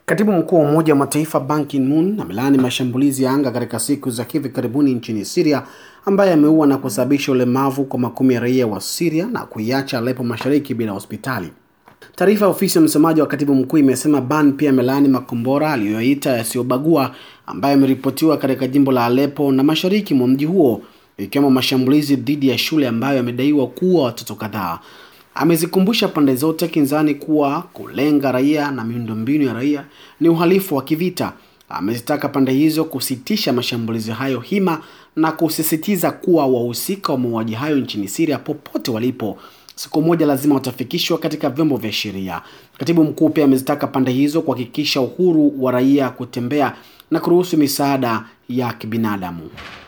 Katibu mkuu wa Umoja wa Mataifa Ban Ki-moon amelaani mashambulizi ya anga katika siku za hivi karibuni nchini Syria ambaye ameua na kusababisha ulemavu kwa makumi ya raia wa Syria na kuiacha Aleppo mashariki bila hospitali. Taarifa ya ofisi ya msemaji wa katibu mkuu imesema Ban pia amelaani makombora aliyoyaita yasiyobagua ambayo yameripotiwa katika jimbo la Aleppo na mashariki mwa mji huo ikiwemo mashambulizi dhidi ya shule ambayo yamedaiwa kuua watoto kadhaa. Amezikumbusha pande zote kinzani kuwa kulenga raia na miundombinu ya raia ni uhalifu wa kivita. Amezitaka pande hizo kusitisha mashambulizi hayo hima na kusisitiza kuwa wahusika wa mauaji hayo nchini Syria popote walipo siku moja lazima watafikishwa katika vyombo vya sheria. Katibu mkuu pia amezitaka pande hizo kuhakikisha uhuru wa raia kutembea na kuruhusu misaada ya kibinadamu.